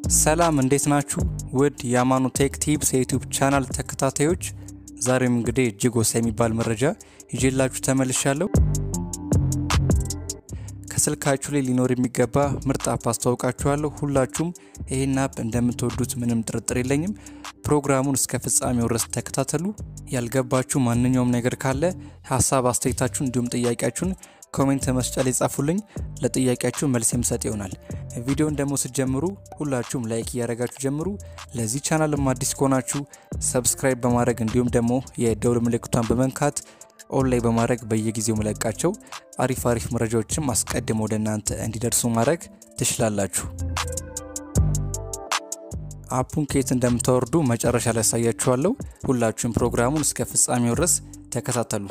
ሰላም እንዴት ናችሁ? ውድ የአማኑ ቴክ ቲፕስ የዩቲዩብ ቻናል ተከታታዮች፣ ዛሬም እንግዲህ እጅግ ወሳኝ የሚባል መረጃ ይዤላችሁ ተመልሻለሁ። ከስልካችሁ ላይ ሊኖር የሚገባ ምርጥ አፕ አስተዋውቃችኋለሁ። ሁላችሁም ይህን አፕ እንደምትወዱት ምንም ጥርጥር የለኝም። ፕሮግራሙን እስከ ፍጻሜው ድረስ ተከታተሉ። ያልገባችሁ ማንኛውም ነገር ካለ ሀሳብ አስተያየታችሁን፣ እንዲሁም ጥያቄያችሁን ኮሜንት መስጫ ላይ ጻፉልኝ። ለጥያቄያችሁ መልስ የምሰጥ ይሆናል። ቪዲዮን ደግሞ ስትጀምሩ ሁላችሁም ላይክ እያደረጋችሁ ጀምሩ። ለዚህ ቻናልም አዲስ ከሆናችሁ ሰብስክራይብ በማድረግ እንዲሁም ደግሞ የደውል ምልክቷን በመንካት ኦን ላይ በማድረግ በየጊዜው መለቃቸው አሪፍ አሪፍ መረጃዎችም አስቀድሞ ወደ እናንተ እንዲደርሱ ማድረግ ትችላላችሁ። አፑን ከየት እንደምታወርዱ መጨረሻ ላይ ያሳያችኋለሁ። ሁላችሁም ፕሮግራሙን እስከ ፍጻሜው ድረስ ተከታተሉ።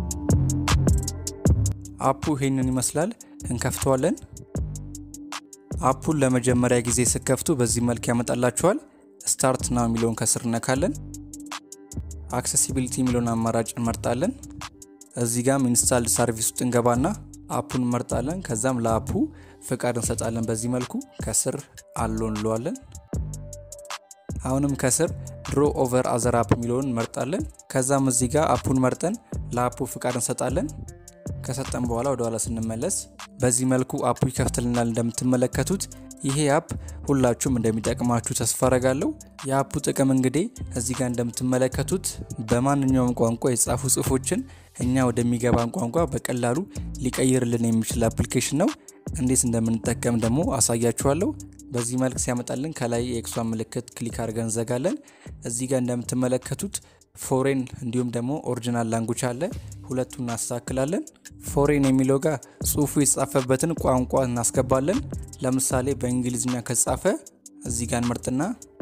አፑ ይሄንን ይመስላል። እንከፍተዋለን። አፑን ለመጀመሪያ ጊዜ ስከፍቱ በዚህ መልክ ያመጣላችኋል። ስታርት ናው የሚለውን ከስር እነካለን። አክሴሲቢሊቲ የሚለውን አማራጭ እንመርጣለን። እዚህ ጋም ኢንስታልድ ሰርቪስ ውስጥ እንገባና አፑን እንመርጣለን። ከዛም ለአፑ ፍቃድ እንሰጣለን። በዚህ መልኩ ከስር አሎ እንለዋለን። አሁንም ከስር ድሮ ኦቨር አዘር አፕ የሚለውን እንመርጣለን። ከዛም እዚህ ጋር አፑን መርጠን ለአፑ ፍቃድ እንሰጣለን። ከሰጠን በኋላ ወደ ኋላ ስንመለስ በዚህ መልኩ አፑ ይከፍትልናል። እንደምትመለከቱት ይሄ አፕ ሁላችሁም እንደሚጠቅማችሁ ተስፋ አረጋለሁ። የአፑ ጥቅም እንግዲህ እዚህ ጋር እንደምትመለከቱት በማንኛውም ቋንቋ የተጻፉ ጽሁፎችን እኛ ወደሚገባን ቋንቋ በቀላሉ ሊቀይርልን የሚችል አፕሊኬሽን ነው። እንዴት እንደምንጠቀም ደግሞ አሳያችኋለሁ። በዚህ መልክ ሲያመጣልን ከላይ የኤክሷን ምልክት ክሊክ አድርገን እንዘጋለን። እዚህ ጋር እንደምትመለከቱት ፎሬን እንዲሁም ደግሞ ኦሪጂናል ላንጉጅ አለ። ሁለቱን እናስተካክላለን። ፎሬን የሚለው ጋር ጽሁፉ የተጻፈበትን ቋንቋ እናስገባለን። ለምሳሌ በእንግሊዝኛ ከተጻፈ እዚህ ጋር እንመርጥና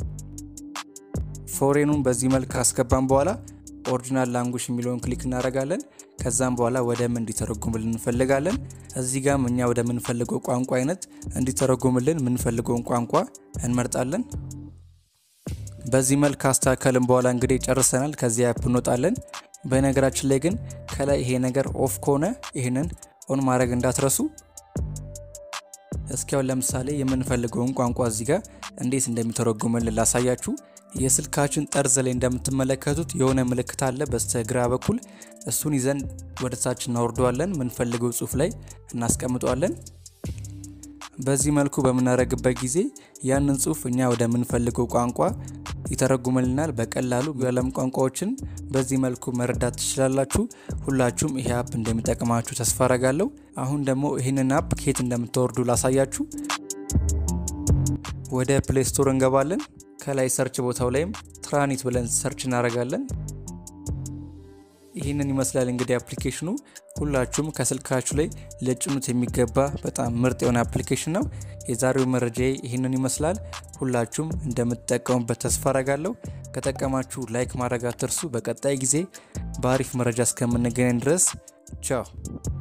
ፎሬኑን በዚህ መልክ ካስገባን በኋላ ኦሪጂናል ላንጉጅ የሚለውን ክሊክ እናደርጋለን። ከዛም በኋላ ወደ ምን እንዲተረጉምልን እንፈልጋለን። እዚህ ጋም እኛ ወደ ምንፈልገው ቋንቋ አይነት እንዲተረጉምልን የምንፈልገውን ቋንቋ እንመርጣለን። በዚህ መልክ ካስተካከልን በኋላ እንግዲህ ጨርሰናል። ከዚህ አፕ እንወጣለን። በነገራችን ላይ ግን ከላይ ይሄ ነገር ኦፍ ከሆነ ይህንን ኦን ማድረግ እንዳትረሱ። እስኪያውን ለምሳሌ የምንፈልገውን ቋንቋ እዚህ ጋር እንዴት እንደሚተረጉምልን ላሳያችሁ። የስልካችን ጠርዝ ላይ እንደምትመለከቱት የሆነ ምልክት አለ በስተግራ በኩል እሱን ይዘን ወደ ታች እናወርደዋለን። የምንፈልገው ጽሁፍ ላይ እናስቀምጠዋለን። በዚህ መልኩ በምናደርግበት ጊዜ ያንን ጽሁፍ እኛ ወደምንፈልገው ቋንቋ ይተረጉምልናል። በቀላሉ የዓለም ቋንቋዎችን በዚህ መልኩ መረዳት ትችላላችሁ። ሁላችሁም ይሄ አፕ እንደሚጠቅማችሁ ተስፋ አረጋለሁ። አሁን ደግሞ ይህንን አፕ ከየት እንደምታወርዱ ላሳያችሁ። ወደ ፕሌይ ስቶር እንገባለን። ከላይ ሰርች ቦታው ላይም ትራኒት ብለን ሰርች እናደርጋለን። ይህንን ይመስላል እንግዲህ አፕሊኬሽኑ። ሁላችሁም ከስልካችሁ ላይ ልጭኑት የሚገባ በጣም ምርጥ የሆነ አፕሊኬሽን ነው። የዛሬው መረጃ ይህንን ይመስላል። ሁላችሁም እንደምትጠቀሙበት ተስፋ አረጋለሁ። ከጠቀማችሁ ላይክ ማድረግ አትርሱ። በቀጣይ ጊዜ በአሪፍ መረጃ እስከምንገናኝ ድረስ ቻው።